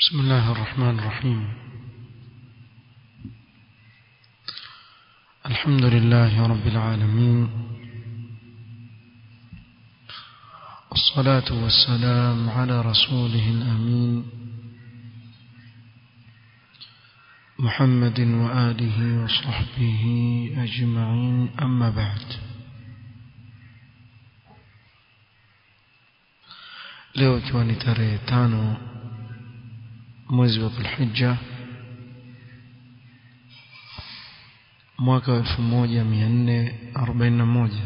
بسم الله الرحمن الرحيم الحمد لله رب العالمين والصلاة والسلام على رسوله الأمين محمد وآله وصحبه أجمعين أما بعد leo ikiwa ni tarehe tano mwezi wa dhulhijja mwaka wa elfu moja mia nne arobaini na moja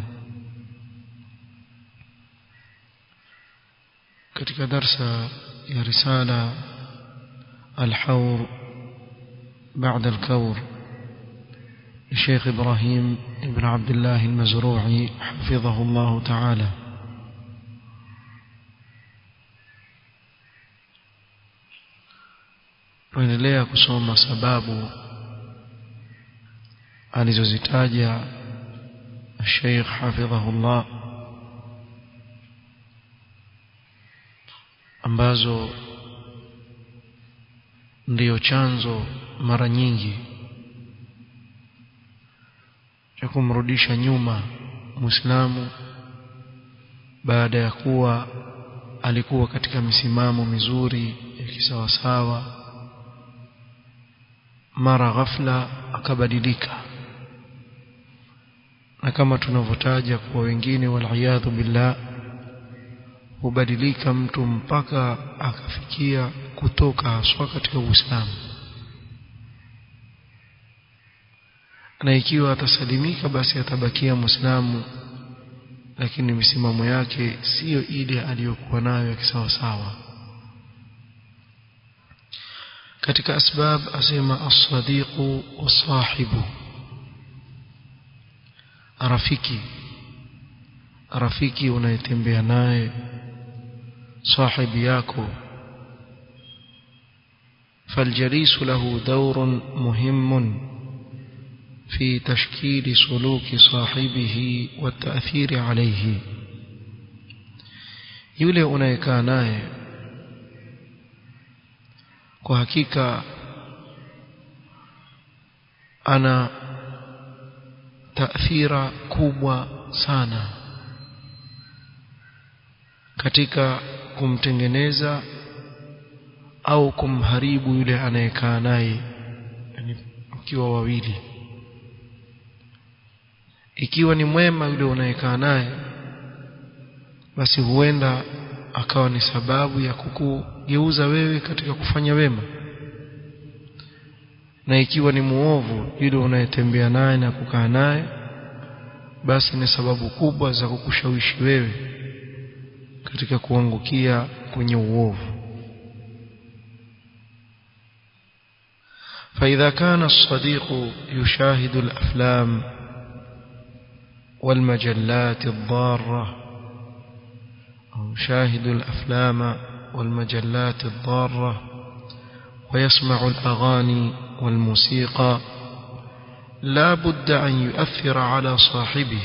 katika darsa ya risala alhaur بعد الكور للشيخ إبراهيم بن عبد الله المزروعي حفظه الله تعالى tuendelea kusoma sababu alizozitaja Sheikh hafidhahullah ambazo ndiyo chanzo mara nyingi cha kumrudisha nyuma Muislamu baada ya kuwa alikuwa katika misimamo mizuri ya kisawasawa mara ghafla akabadilika na kama tunavyotaja kwa wengine waliyadhu billah hubadilika mtu mpaka akafikia kutoka haswa katika Uislamu na ikiwa atasalimika basi atabakia Muislamu lakini misimamo yake siyo ile aliyokuwa nayo ya kisawasawa katika asbab asema as-sadiqu was-sahibu rafiki rafiki unayetembea naye sahibi yako فالجليس له دور مهم في تشكيل سلوك صاحبه والتأثير عليه yule unayekaa naye kwa hakika ana taathira kubwa sana katika kumtengeneza au kumharibu yule anayekaa naye yani ukiwa wawili ikiwa ni mwema yule unayekaa naye basi huenda akawa ni sababu ya kukugeuza wewe katika kufanya wema na ikiwa ni muovu yule unayetembea naye na kukaa naye basi ni sababu kubwa za kukushawishi wewe katika kuangukia kwenye uovu فإذا كان الصديق يشاهد الأفلام والمجلات الضارة أو يشاهد الأفلام والمجلات الضارة ويسمع الأغاني والموسيقى لا بد أن يؤثر على صاحبه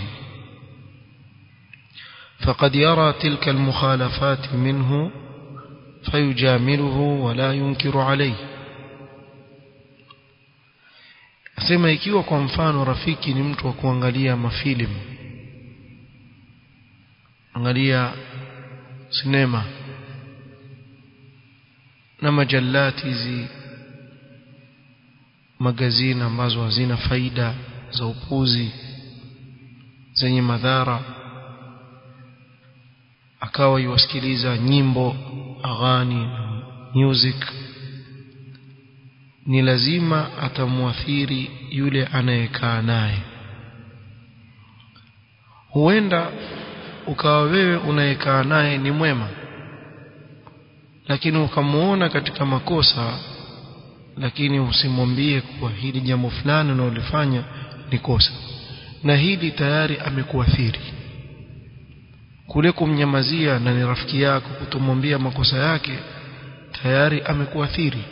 فقد يرى تلك المخالفات منه فيجامله ولا ينكر عليه asema ikiwa kwa mfano rafiki ni mtu wa kuangalia mafilimu angalia sinema na majalati hizi magazini ambazo hazina faida za upuzi zenye madhara akawa yuwasikiliza nyimbo aghani music ni lazima atamuathiri yule anayekaa naye huenda ukawa wewe unayekaa naye ni mwema lakini ukamuona katika makosa lakini usimwambie kuwa hili jambo fulani unalofanya ni kosa na hili tayari amekuathiri kule kumnyamazia na ni rafiki yako kutomwambia makosa yake tayari amekuathiri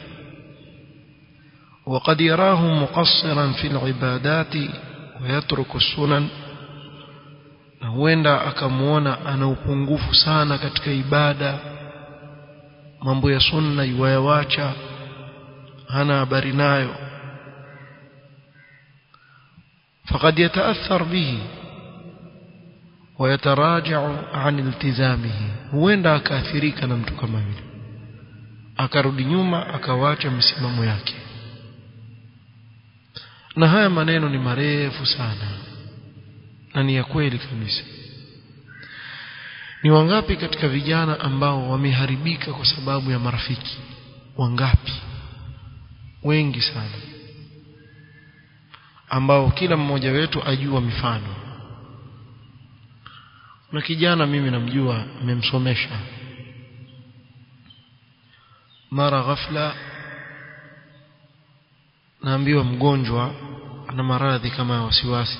وقد يراه مقصرا في العبادات ويترك السنن na huenda akamuona ana upungufu sana katika ibada mambo ya sunna yuwayawacha hana habari nayo فقد يتأثر به ويتراجع عن التزامه huenda akaathirika na mtu kama yule akarudi nyuma akawacha msimamo yake na haya maneno ni marefu sana na ni ya kweli kabisa ni wangapi katika vijana ambao wameharibika kwa sababu ya marafiki wangapi wengi sana ambao kila mmoja wetu ajua mifano na kijana mimi namjua nimemsomesha mara ghafla naambiwa mgonjwa ana maradhi kama ya wasiwasi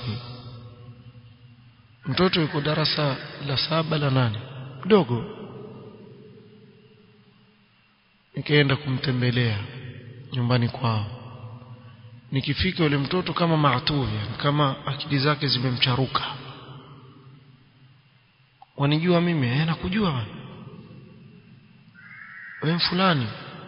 mtoto yuko darasa la saba la nane mdogo nikaenda kumtembelea nyumbani kwao nikifika yule mtoto kama maatuvi kama akili zake zimemcharuka wanijua mimi eh nakujua bwana wewe fulani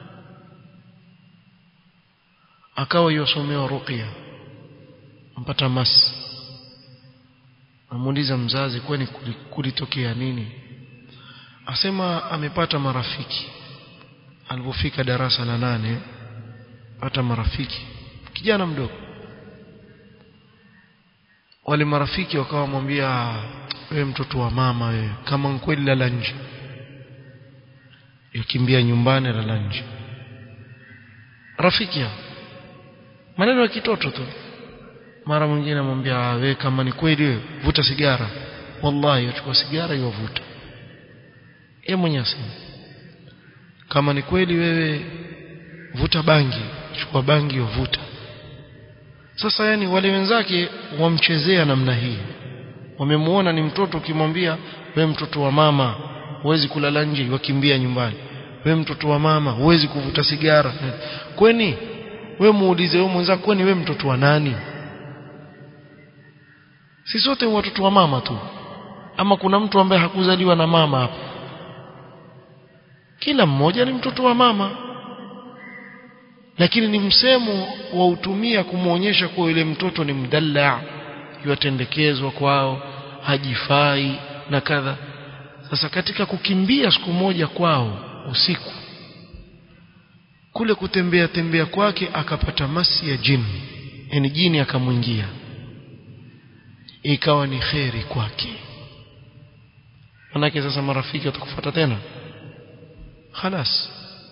akawa yosomewa ruqya mpata mas amuuliza mzazi kwani kulitokea nini asema amepata marafiki alipofika darasa la nane pata marafiki kijana mdogo wale marafiki wakawa wamwambia wewe mtoto wa mama wewe kama kweli lala nje yakimbia nyumbani lala nje rafiki ya maneno ya kitoto tu mara mwingine amwambia wewe kama ni kweli wewe vuta sigara wallahi achukua sigara iwavuta yeye mwenyewe asema kama ni kweli wewe vuta bangi chukua bangi wavuta sasa yani wale wenzake wamchezea namna hii wamemuona ni mtoto ukimwambia we mtoto wa mama huwezi kulala nje wakimbia nyumbani we mtoto wa mama huwezi kuvuta sigara kweni we muulize wewe mwenzako kwani we mtoto wa nani si sote watoto wa mama tu ama kuna mtu ambaye hakuzaliwa na mama hapa kila mmoja ni mtoto wa mama lakini ni msemo wa utumia kumwonyesha kuwa yule mtoto ni mdalla yatendekezwa kwao hajifai na kadha sasa katika kukimbia siku moja kwao usiku kule kutembea tembea kwake akapata masi ya jini yani jini akamwingia ikawa ni kheri kwake manake sasa marafiki watakufuata tena khalas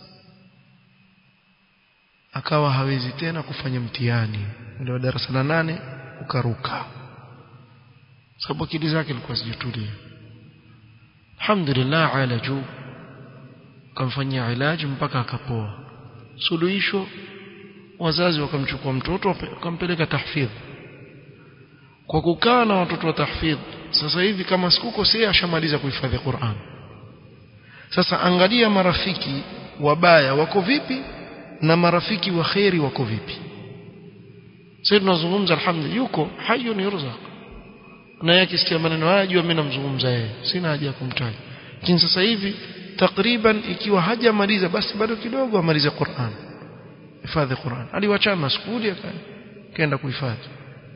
akawa hawezi tena kufanya mtihani ndio darasa la nane ukaruka sababu akili zake ilikuwa zijatulia alhamdulillah alaju kamfanyia ilaji mpaka akapoa suluhisho wazazi wakamchukua mtoto wakampeleka tahfidh kwa kukaa na watoto wa tahfidh sasa hivi kama sikukosea ashamaliza kuhifadhi Qur'an sasa angalia marafiki wabaya wako vipi na marafiki wa kheri wako vipi sasa tunazungumza alhamdulillah yuko hayyun yurzaq na yake sikia maneno haya jua mimi namzungumza yeye sina haja ya kumtaja lakini sasa hivi takriban ikiwa hajamaliza basi bado kidogo amalize Qur'an hifadhi Qur'an aliwachana skuli akaenda kuhifadhi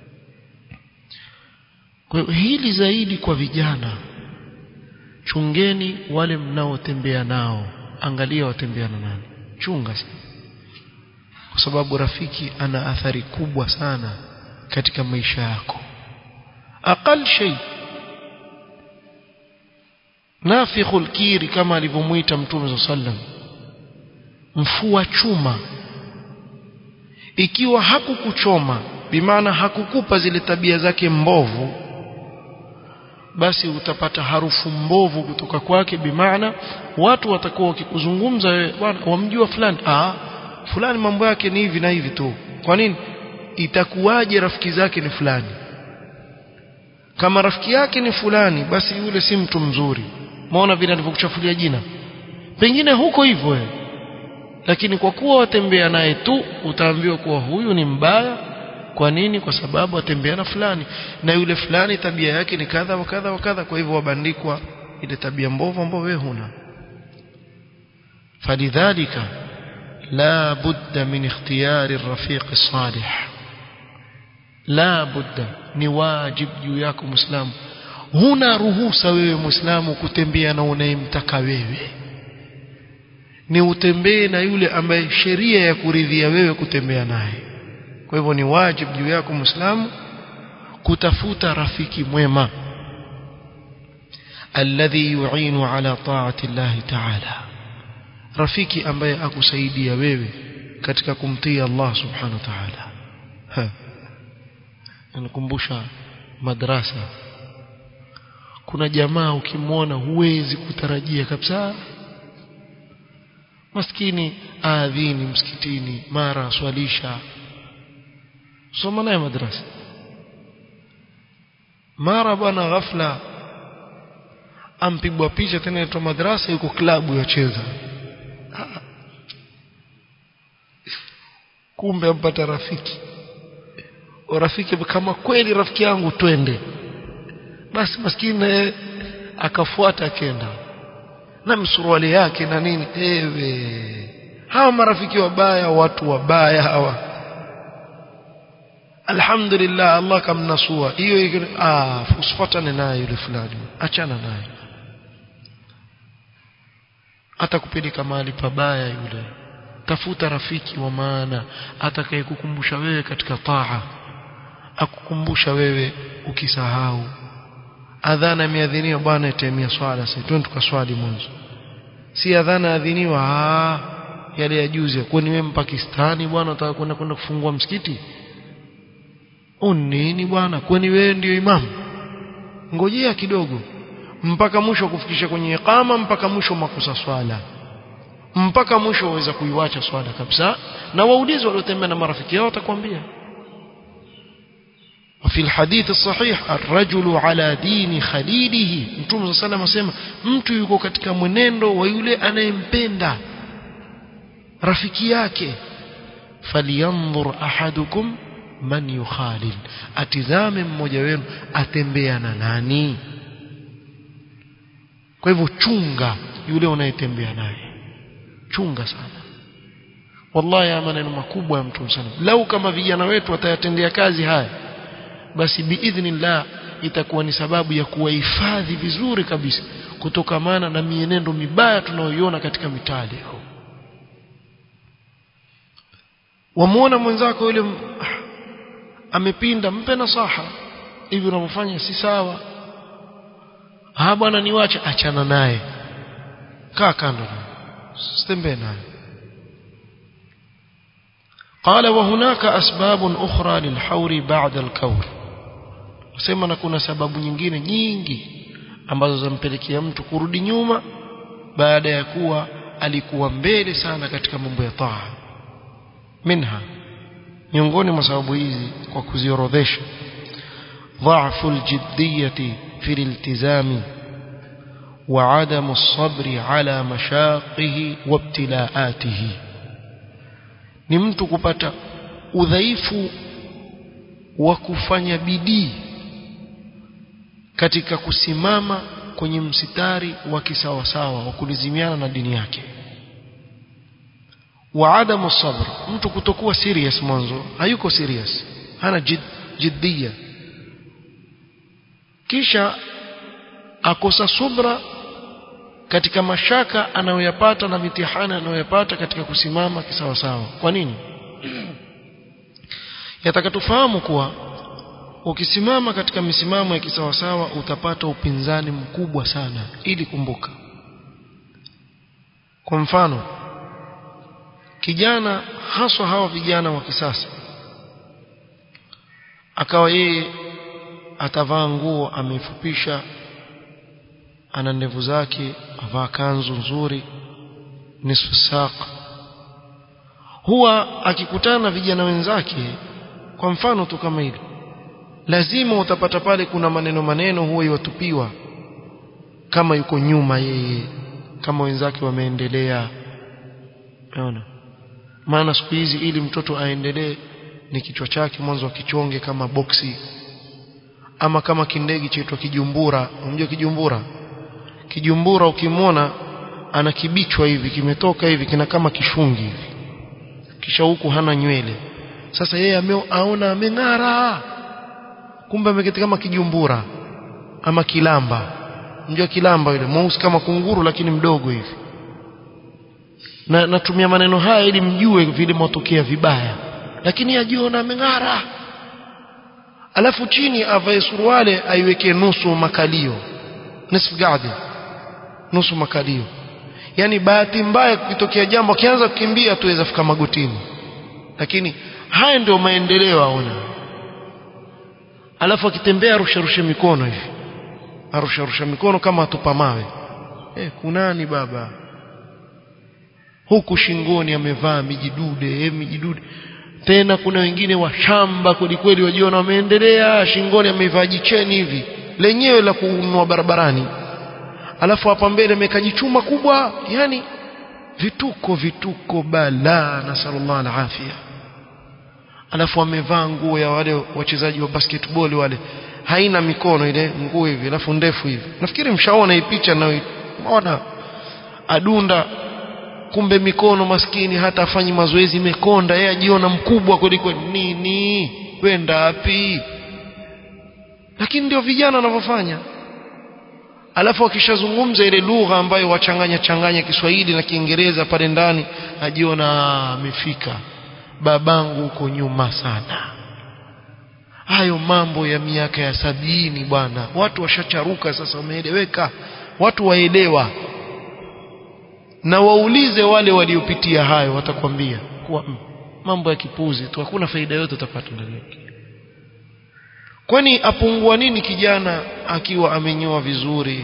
kwa hiyo hili zaidi kwa vijana chungeni wale mnaotembea nao angalia watembea na nani chunga sana kwa sababu rafiki ana athari kubwa sana katika maisha yako aqal shay nafikhul kiri kama alivyomuita mtume sallam mfua chuma ikiwa hakukuchoma bimaana hakukupa zile tabia zake mbovu basi utapata harufu mbovu kutoka kwake bimaana watu watakuwa wakikuzungumza wewe bwana wamjua fulani ah fulani mambo yake ni hivi na hivi tu kwa nini itakuwaje rafiki zake ni fulani kama rafiki yake ni fulani basi yule si mtu mzuri maona vile alivyokuchafulia jina pengine huko hivyo wewe lakini kwa kuwa watembea naye tu utaambiwa kuwa huyu ni mbaya kwa nini kwa sababu atembea na fulani na yule fulani tabia yake ni kadha wa kadha wa kadha kwa hivyo wabandikwa ile tabia mbovu ambayo wewe huna فلذلك لا بد من اختيار الرفيق الصالح لا بد ni wajib juu yako muislamu huna ruhusa wewe muislamu kutembea na unayemtaka wewe ni utembee na yule ambaye sheria ya kuridhia wewe kutembea naye kwa hivyo ni wajib juu yako muislamu kutafuta rafiki mwema alladhi yu'inu ala ta'ati Allah ta'ala rafiki ambaye akusaidia wewe katika kumtii Allah subhanahu wa ta'ala nakumbusha madrasa kuna jamaa ukimwona huwezi kutarajia kabisa maskini aadhini msikitini mara swalisha soma naye madrasa mara bwana ghafla ampigwa picha tena inaitwa madrasa yuko klabu yacheza kumbe ampata rafiki rafiki kama kweli rafiki yangu twende basi maskini akafuata akenda na msuruali yake na nini ewe hawa marafiki wabaya watu wabaya hawa alhamdulillah Allah kamnasua hiyo ah usifuatane naye yule fulani achana naye atakupeleka mahali pabaya yule tafuta rafiki wa maana atakayekukumbusha wewe katika taa akukumbusha wewe ukisahau adhana imeadhiniwa bwana itemia swala sasa twende tukaswali mwanzo si adhana adhiniwa ah yale ya juzi kwani wewe mpakistani bwana unataka kwenda kwenda kufungua msikiti unini bwana kwani wewe ndio imamu ngojea kidogo mpaka mwisho kufikisha kwenye iqama mpaka mwisho makosa swala mpaka mwisho waweza kuiwacha swala kabisa na waulizi waliotembea na marafiki yao watakwambia وفي الحديث الصحيح الرجل على دين خليله mtume صلى الله عليه mtu yuko katika mwenendo wa yule anayempenda rafiki yake falyanzur ahadukum man yukhalil atizame mmoja wenu atembea na nani kwa hivyo chunga yule unayetembea naye chunga sana wallahi ya maneno makubwa ya mtume sana lau kama vijana wetu watayatendea kazi haya basi biidhnillah itakuwa ni sababu ya kuwahifadhi vizuri kabisa kutokamana na mienendo mibaya tunayoiona katika mitaa leo wamuona mwenzako yule amepinda mpe nasaha hivi unavyofanya si sawa ah bwana niwache achana naye kaa kando sitembee naye قال وهناك أسباب أخرى للحور بعد الكور sema na kuna sababu nyingine nyingi ambazo zampelekea mtu kurudi nyuma baada ya kuwa alikuwa mbele sana katika mambo ya taa minha miongoni mwa sababu hizi kwa kuziorodhesha ضعف الجدية في الالتزام وعدم الصبر على مشاقه وابتلاءاته ni mtu kupata udhaifu wa kufanya bidii katika kusimama kwenye msitari wa kisawasawa wa kulizimiana na dini yake wa adamu sabr mtu kutokuwa serious mwanzo hayuko serious hana jid, jiddia kisha akosa subra katika mashaka anayoyapata na mitihani anayoyapata katika kusimama kisawasawa kwa nini yataka tufahamu kuwa ukisimama katika misimamo ya kisawasawa utapata upinzani mkubwa sana ili kumbuka kwa mfano kijana haswa hawa vijana wa kisasa akawa yeye atavaa nguo ameifupisha ana ndevu zake avaa kanzu nzuri nisfu saq huwa akikutana na vijana wenzake kwa mfano tu kama hili lazima utapata pale kuna maneno maneno huwa iwatupiwa kama yuko nyuma yeye kama wenzake wameendelea unaona maana siku hizi ili mtoto aendelee ni kichwa chake mwanzo akichonge kama boksi ama kama kindegi chaitwa kijumbura unajua kijumbura kijumbura ukimwona ana kibichwa hivi kimetoka hivi kina kama kishungi hivi kisha huku hana nywele sasa yeye ameona ameng'ara kumbe ameketi kama kijumbura ama kilamba mjua kilamba yule mweusi kama kunguru lakini mdogo hivi na natumia maneno haya ili mjue vile mwatokea vibaya lakini ajiona ameng'ara alafu chini avae suruale aiweke nusu makalio nisfu gadi nusu makalio yani bahati mbaya kukitokea jambo akianza kukimbia tuweza fika magotini lakini haya ndio maendeleo aona alafu akitembea arusha rusha mikono hivi arusha rusha mikono kama atupa mawe eh kunani baba huku shingoni amevaa mijidude eh mijidude tena kuna wengine wa shamba kweli kweli wajiona wameendelea shingoni amevaa jicheni hivi lenyewe la kununua barabarani alafu hapa mbele ameweka jichuma kubwa yani vituko vituko balaa na sallallahu alafia alafu amevaa nguo ya wale wachezaji wa basketball wale haina mikono ile nguo hivi alafu ndefu hivi nafikiri mshaona hii picha na unaona adunda kumbe mikono maskini hata afanyi mazoezi imekonda yeye ajiona mkubwa kuliko nini wenda wapi lakini ndio vijana wanavyofanya alafu akishazungumza ile lugha ambayo wachanganya changanya Kiswahili na Kiingereza pale ndani ajiona amefika babangu huko nyuma sana hayo mambo ya miaka ya sabini bwana watu washacharuka sasa wameeleweka watu waelewa na waulize wale waliopitia hayo watakwambia kuwa mm, mambo ya kipuzi tu hakuna faida yote utapata ndani yake kwani apungua nini kijana akiwa amenyoa vizuri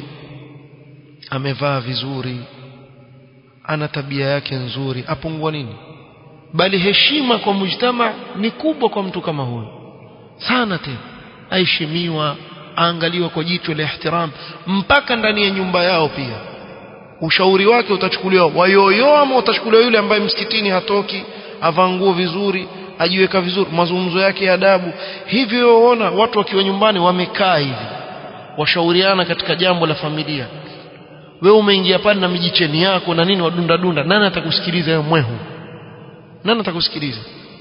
amevaa vizuri ana tabia yake nzuri apungua nini bali heshima kwa mujtama ni kubwa kwa mtu kama huyo sana tena aheshimiwa aangaliwa kwa jicho la ihtiram mpaka ndani ya nyumba yao pia ushauri wake utachukuliwa wayoyo ama utachukuliwa yule ambaye msikitini hatoki avaa nguo vizuri ajiweka vizuri mazungumzo yake ya adabu hivyo ona watu wakiwa nyumbani wamekaa hivi washauriana katika jambo la familia wewe umeingia pale na mijicheni yako na nini wadunda dunda nani atakusikiliza wewe mwehu nani atakusikiliza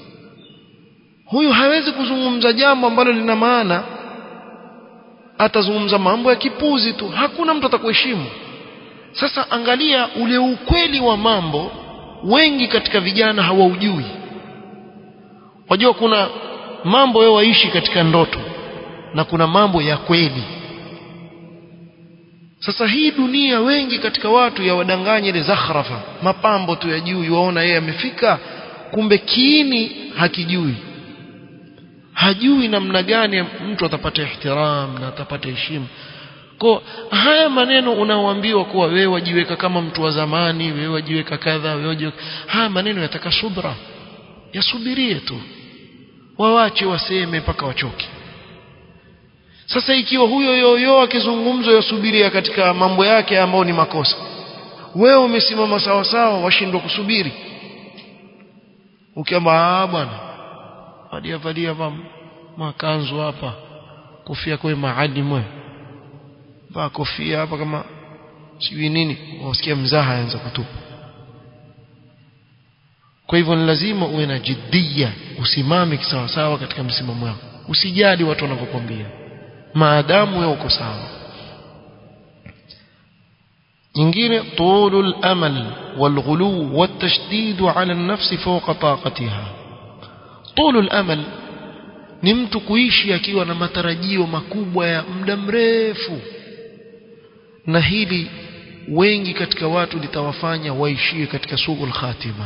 huyu hawezi kuzungumza jambo ambalo lina maana atazungumza mambo ya kipuzi tu hakuna mtu atakuheshimu sasa angalia ule ukweli wa mambo wengi katika vijana hawaujui wajua kuna mambo wewe waishi katika ndoto na kuna mambo ya kweli sasa hii dunia wengi katika watu ya wadanganya ile zakhrafa mapambo tu ya juu yuaona yeye amefika kumbe kiini hakijui hajui namna gani mtu atapata ihtiram na atapata heshima kwa haya maneno unaoambiwa kuwa wewe wajiweka kama mtu wa zamani wewe wajiweka kadha wewe wajiweka haya maneno yataka subra yasubirie tu wawache waseme mpaka wachoke sasa ikiwa huyo yoyo akizungumza yasubiria katika mambo yake ambayo ni makosa wewe umesimama sawa sawa washindwa kusubiri ukiamba bwana valia valia makanzu hapa kofia kwa maalimu wewe vaa kofia hapa kama sijui nini wasikia mzaha anza kutupa kwa hivyo ni lazima uwe na jiddia usimame kisawasawa katika msimamo wako usijali watu wanavyokuambia maadamu wewe uko sawa nyingine طول الامل والغلو والتشديد على النفس فوق طاقتها طول الامل ni mtu kuishi akiwa na matarajio makubwa ya muda mrefu na hili wengi katika watu litawafanya waishie katika sughul khatima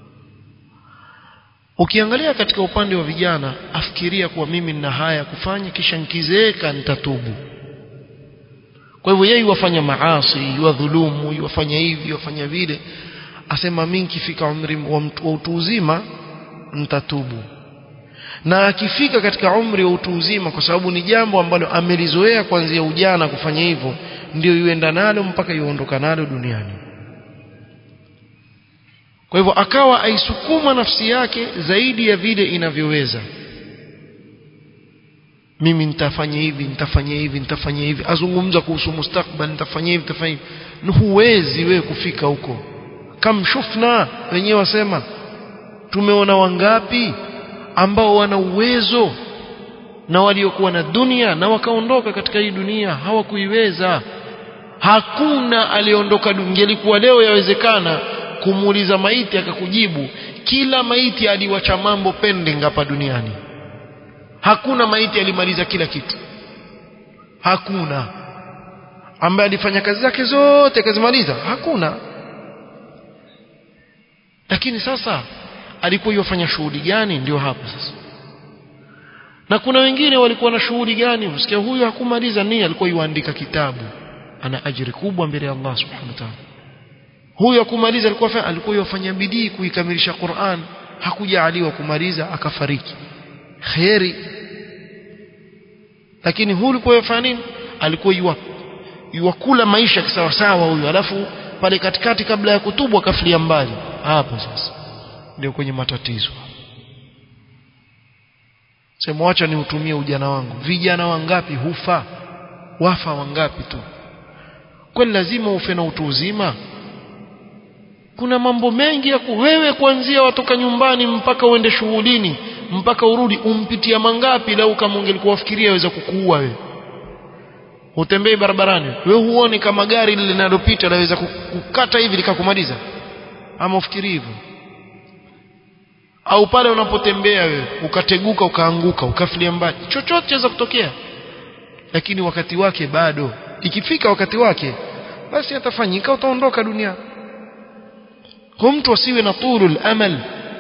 ukiangalia katika upande wa vijana afikiria kuwa mimi nina haya kufanya kisha nikizeeka nitatubu kwa hivyo yeye wafanya maasi yuwadhulumu yuwafanya hivi yuwafanya vile asema mimi nikifika umri wa utu uzima nitatubu na akifika katika umri wa utu uzima kwa sababu ni jambo ambalo amelizoea kuanzia ujana kufanya hivyo ndio yuenda nalo mpaka yuondoka nalo duniani kwa hivyo akawa aisukuma nafsi yake zaidi ya vile inavyoweza mimi nitafanya hivi nitafanya hivi nitafanya hivi azungumza kuhusu mustakbal nitafanya hivi nitafanya hivi huwezi wewe kufika huko kamshufna wenyewe wasema tumeona wangapi ambao wana uwezo na waliokuwa na dunia na wakaondoka katika hii dunia hawakuiweza hakuna aliondoka ingelikuwa leo yawezekana kumuuliza maiti akakujibu kila maiti aliwacha mambo pending hapa duniani hakuna maiti alimaliza kila kitu hakuna ambaye alifanya kazi zake zote akazimaliza hakuna lakini sasa alikuwa yofanya shughuli gani ndio hapo sasa na kuna wengine walikuwa na shughuli gani usikia huyu hakumaliza nini alikuwa yuandika kitabu ana ajiri kubwa mbele ya Allah subhanahu wa ta'ala huyu hakumaliza alikuwa alikuwa yofanya bidii kuikamilisha Qur'an hakujaliwa kumaliza akafariki khairi lakini huyu alikuwa yofanya nini alikuwa yuwa yuwakula maisha kisawa sawa huyu alafu pale katikati kabla ya kutubu akafilia mbali hapo sasa ndio kwenye matatizo sema wacha niutumie ujana wangu vijana wangapi hufa wafa wangapi tu kwani lazima ufe na utu uzima kuna mambo mengi ya wewe kuanzia watoka nyumbani mpaka uende shughulini mpaka urudi umpitia mangapi lau kama ungelikuwa wafikiria waweza kukuua wewe utembei barabarani wewe huoni kama gari lile linalopita laweza kukata hivi likakumaliza ama ufikiri hivyo au pale unapotembea wewe ukateguka ukaanguka ukafilia mbali chochote chaweza kutokea lakini wakati wake bado ikifika wakati wake basi atafanyika utaondoka dunia kwa mtu asiwe na tulul amal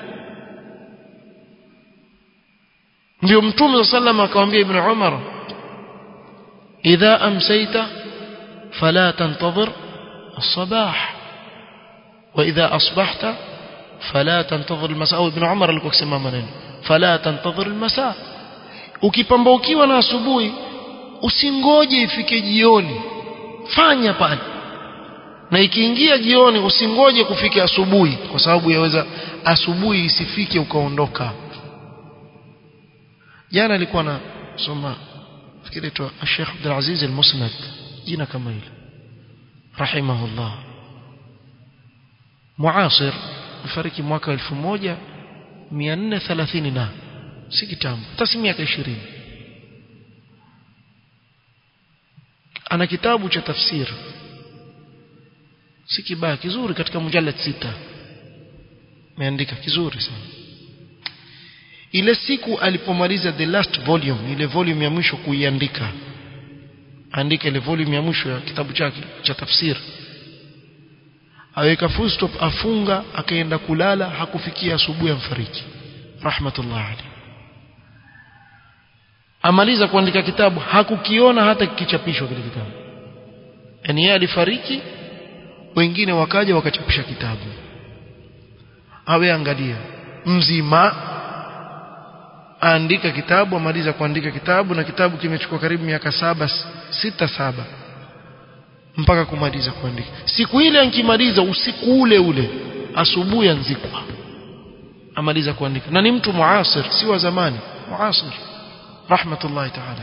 ndio mtume sallam akamwambia ibn umar idha amsayta fala tantadhir الصباح واذا اصبحت فلا تنتظر المساء ابن عمر alikuwa akisema maneno fala tantadhir almasa ukipambaukiwa na asubuhi usingoje ifike jioni fanya pale na ikiingia jioni usingoje kufika asubuhi kwa sababu yaweza asubuhi isifike ukaondoka jana alikuwa na soma fikiri tu Sheikh Abdul Aziz al-Musnad jina kama hilo rahimahullah muasir mfariki mwaka 1430 na si kitambo hata si miaka 20 ana kitabu cha tafsir si kibaya kizuri katika mujallad sita ameandika kizuri sana ile siku alipomaliza the last volume ile volume ya mwisho kuiandika andika ile volume ya mwisho ya kitabu chake cha tafsir aweka full stop afunga akaenda kulala hakufikia asubuhi amfariki rahmatullah alayhi amaliza kuandika kitabu hakukiona hata kikichapishwa kile kitabu yani yeye alifariki wengine wakaja wakachapisha kitabu awe angalia mzima aandika kitabu amaliza kuandika kitabu na kitabu kimechukua karibu miaka saba sita saba mpaka kumaliza kuandika siku ile ankimaliza usiku ule ule asubuhi anzikwa amaliza kuandika na ni mtu muasir si wa zamani muasir rahmatullahi ta'ala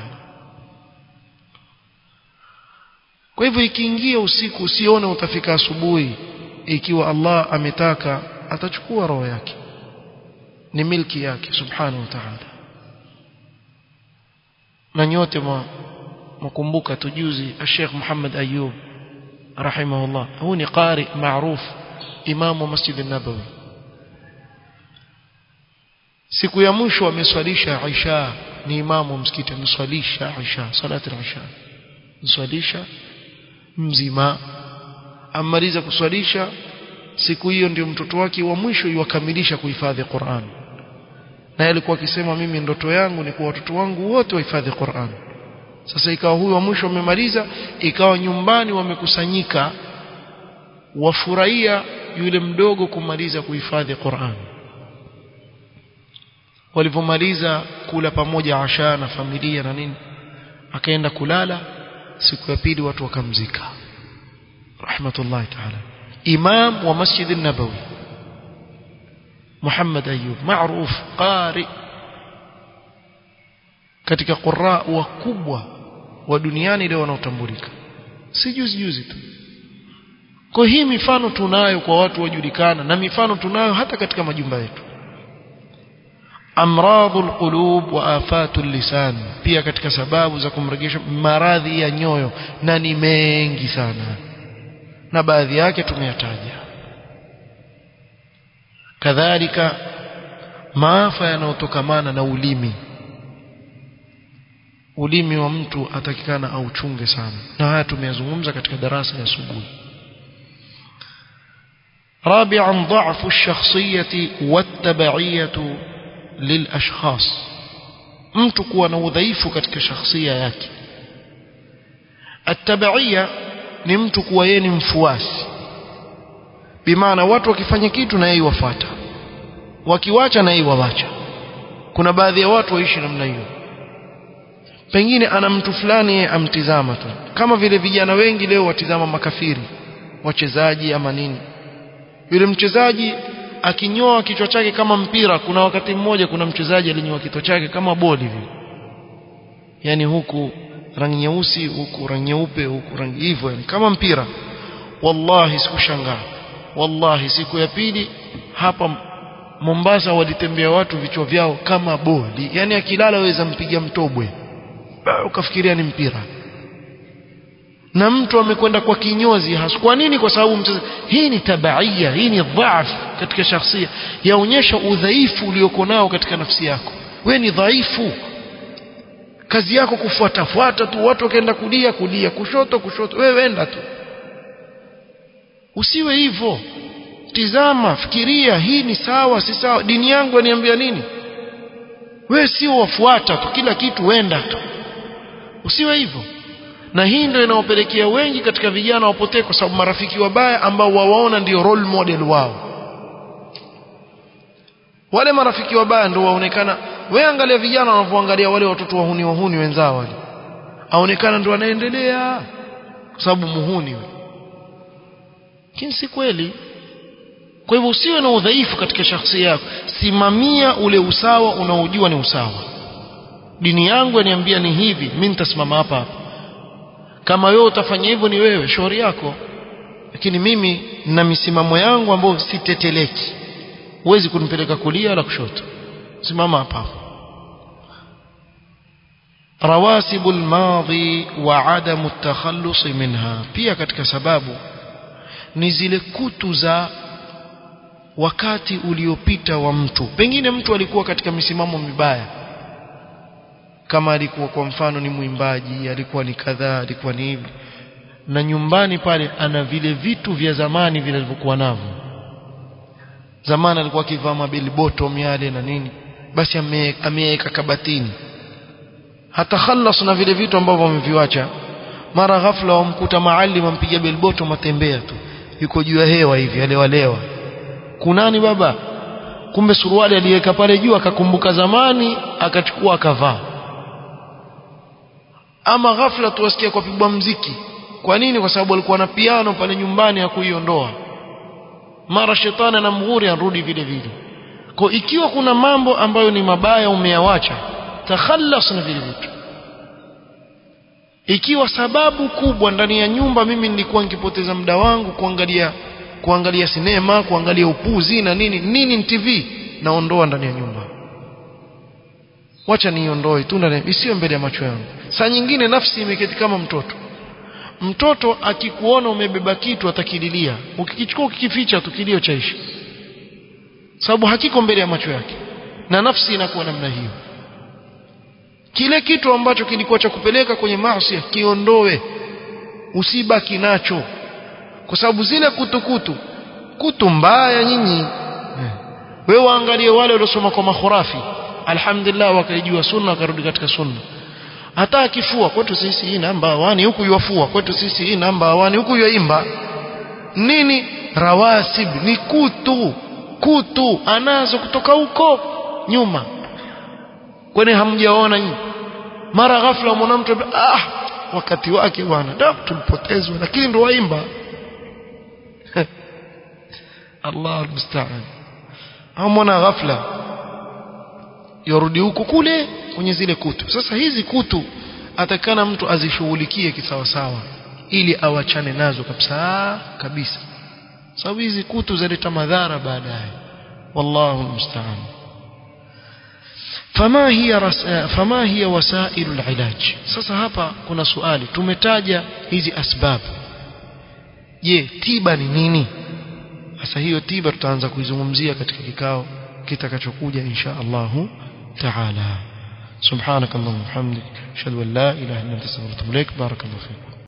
kwa hivyo ikiingia usiku usione utafika asubuhi ikiwa Allah ametaka atachukua roho yake ni milki yake subhanahu wa ta'ala na nyote mkumbuka tujuzi Sheikh Muhammad Ayub rahimahullah huu ni qari maruf imamu Masjid an-Nabawi siku ya mwisho ameswalisha Isha ni imamu msikiti ameswalisha Isha salati al-Isha mswalisha mzima amaliza kuswalisha siku hiyo ndio mtoto wake wa mwisho yuwakamilisha kuhifadhi Qur'an na alikuwa akisema mimi ndoto yangu ni kwa watoto wangu wote wahifadhi Qur'an sasa ikawa huyu wa mwisho amemaliza ikawa nyumbani wamekusanyika wafurahia yule mdogo kumaliza kuhifadhi Qur'an walivomaliza kula pamoja asha na familia na nini akaenda kulala siku ya pili watu wakamzika rahmatullahi ta'ala imam wa masjid an-nabawi Muhammad Ayub maarufu qari katika qurra wakubwa wa duniani leo wanaotambulika si juzi juzi tu kwa hii mifano tunayo kwa watu wajulikana na mifano tunayo hata katika majumba yetu amradhul qulub wa afatul lisan pia katika sababu za kumregesha maradhi ya nyoyo na ni mengi sana na baadhi yake tumeyataja kadhalika maafa yanayotokamana na ulimi ulimi wa mtu atakikana auchunge sana na haya tumeyazungumza katika darasa ya asubuhi رابعا ضعف الشخصية والتبعية للأشخاص mtu kuwa na udhaifu katika shakhsia yake atabaiya ni mtu kuwa yeye ni mfuasi bimaana watu wakifanya kitu na yeye wafuata wakiwacha na yeye wawacha kuna baadhi ya watu waishi namna hiyo pengine ana mtu fulani amtizama tu kama vile vijana wengi leo watizama makafiri wachezaji ama nini yule mchezaji akinyoa kichwa chake kama mpira kuna wakati mmoja kuna mchezaji alinyoa kichwa chake kama boli vile yani huku rangi nyeusi huku rangi nyeupe huku rangi hivyo yani kama mpira wallahi sikushangaa wallahi siku ya pili hapa Mombasa walitembea watu vichwa vyao kama boli yani akilala waweza mpiga mtobwe ukafikiria ni mpira na mtu amekwenda kwa kinyozi hasa kwa nini kwa sababu mchezo hii ni tabaia hii ni dhaaf katika shakhsia yaonyesha udhaifu ulioko nao katika nafsi yako we ni dhaifu kazi yako kufuatafuata tu watu wakaenda kulia kulia kushoto kushoto wewe wenda tu usiwe hivyo tizama fikiria hii ni sawa si sawa dini yangu aniambia nini wewe sio wafuata tu kila kitu wenda tu usiwe hivyo na hii ndio inaopelekea wengi katika vijana wapotee kwa sababu marafiki wabaya ambao wawaona ndio role model wao wale marafiki wabaya ndio waonekana wewe angalia vijana wanavyoangalia wale watoto wahuni wahuni wenzao wale aonekana ndio anaendelea kwa sababu muhuni wewe lakini si kweli kwa hivyo usiwe na udhaifu katika shakhsia yako simamia ule usawa unaojua ni usawa dini yangu yaniambia ni hivi mimi nitasimama hapa hapa kama wewe utafanya hivyo ni wewe shauri yako lakini mimi na misimamo yangu ambayo siteteleki huwezi kunipeleka kulia wala kushoto simama hapa rawasibu almadhi wa adamu at-takhallus minha pia katika sababu ni zile kutu za wakati uliopita wa mtu pengine mtu alikuwa katika misimamo mibaya kama alikuwa kwa mfano ni mwimbaji alikuwa ni kadhaa alikuwa ni hivi na nyumbani pale ana vile vitu vya zamani vilivyokuwa navyo zamani alikuwa akivaa mabeli bottom yale na nini basi ameweka kabatini hata khalas na vile vitu ambavyo ameviacha mara ghafla wamkuta maalim ampiga beli bottom atembea tu yuko juu ya hewa hivi alewalewa kunani baba kumbe suruali aliweka pale juu akakumbuka zamani akachukua akavaa ama ghafla tuwasikia kwa pigwa mziki kwa nini kwa sababu alikuwa na piano pale nyumbani ya kuiondoa mara shetani anamghuri arudi vile vile kwa ikiwa kuna mambo ambayo ni mabaya umeyawacha takhallas na vile vitu ikiwa sababu kubwa ndani ya nyumba mimi nilikuwa nikipoteza muda wangu kuangalia kuangalia sinema kuangalia upuzi na nini nini TV naondoa ndani ya nyumba wacha niondoe tu ndani isiwe mbele ya macho yangu saa nyingine nafsi imeketi kama mtoto mtoto akikuona umebeba kitu atakililia ukikichukua ukikificha tu kilio chaishi sababu hakiko mbele ya macho yake na nafsi inakuwa namna hiyo kile kitu ambacho kilikuwa cha kupeleka kwenye maasi kiondoe usibaki nacho kwa sababu zile kutukutu kutu, kutu mbaya nyinyi wewe waangalie wale waliosoma kwa makhurafi alhamdulillah wakaijua sunna wakarudi katika sunna hata akifua kwetu sisi hii namba awani huku yuafua kwetu sisi hii namba awani huku yuaimba nini rawasib ni kutu kutu anazo kutoka huko nyuma kwani hamjaona nyinyi mara ghafla mwana mtu ah wakati wake bwana da tulipotezwa lakini ndo waimba Allah almusta'an au mwana ghafla yorudi huku kule kwenye zile kutu sasa hizi kutu atakana mtu azishughulikie kisawasawa ili awachane nazo kabisa kabisa sababu hizi kutu zaleta madhara baadaye wallahu almusta'an fama hiya ras- fama hiya wasailu alilaj sasa hapa kuna swali tumetaja hizi asbab je tiba ni nini sasa hiyo tiba tutaanza kuizungumzia katika kikao kitakachokuja insha Allahu taala سبحانك اللهم وبحمدك اشهد ان لا اله الا انت استغفرك واتوب اليك بارك الله فيكم